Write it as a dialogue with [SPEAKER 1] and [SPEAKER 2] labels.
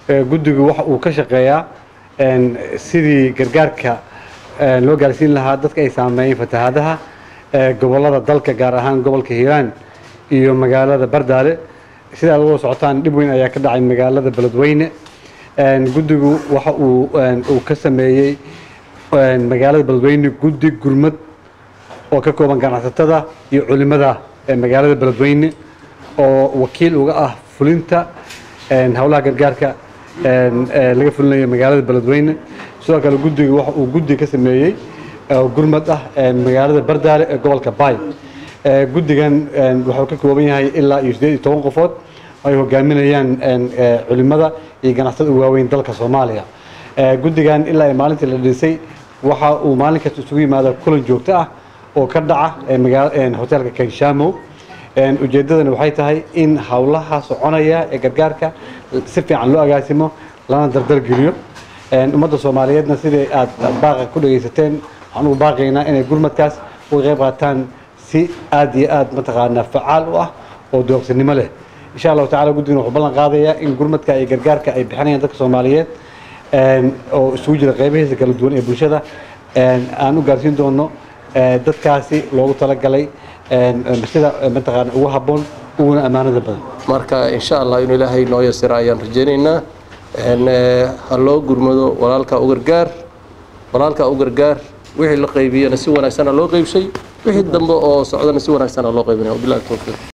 [SPEAKER 1] guddigu waxa uu ka shaqeeyaa sidii gargaarka loo gaarsiin lahaa dadka ay saameeyeen fatahaadaha gobollada dalka gaar ahaan gobolka hiiraan iyo magaalada bardaale sidaa uga socotaan dhib weyn ayaa ka dhacay magaalada beledweyne guddigu waxa uu uu ka sameeyey magaalada beledweyne guddi gurmad oo ka kooban ganacsatada iyo culimada magaalada beledweyne oo wakiil uga ah fulinta howlaha gargaarka laga fulinayo magaalada beledweyne sidoo kale guddiga waxa uu guddi ka sameeyey gurmad ah magaalada bardaale ee gobolka baay guddigan wuxuu ka kooban yahay ilaa iyo siddeed iyo toban qofood ay hogaaminayaan culimada iyo ganacsatada ugu waaweyn dalka soomaaliya guddigan ilaa maalintii la dhisay waxa uu maalin kasta isugu yimaada kulan joogto ah oo ka dhaca hoteelka kenshamo ujeeddadana waxay tahay in howlaha soconaya ee gargaarka si fiican loo agaasimo lana dardargeliyo ummadda soomaaliyeedna sidai aad baaqa ku dhegaysateen waxaan ugu baaqaynaa inay gurmadkaas uga qayb qaataan si aad iyo aad mataqaanaa facaal u ah oo dooqsinimo leh insha allahu tacala guddigan wuxuu ballan qaadayaa in gurmadka iyo gargaarka ay bixinayaan dadka soomaaliyeed oo isugu jira qaybahiisa kala duwan ee bulshada aan u gaarsiin doono dadkaasi loogu talagalay sida mataqaana ugu habboon uguna ammaanada badan
[SPEAKER 2] marka insha allah inuu ilaahay noo yasiro ayaan rajaynaynaa ha loo gurmado walaalka u gargaar walaalka u gargaar wixii la qaybiyana si wanaagsana loo qaybshay wixii dambe oo socdana si wanaagsana loo qaybinaya wabillahi tawfiiq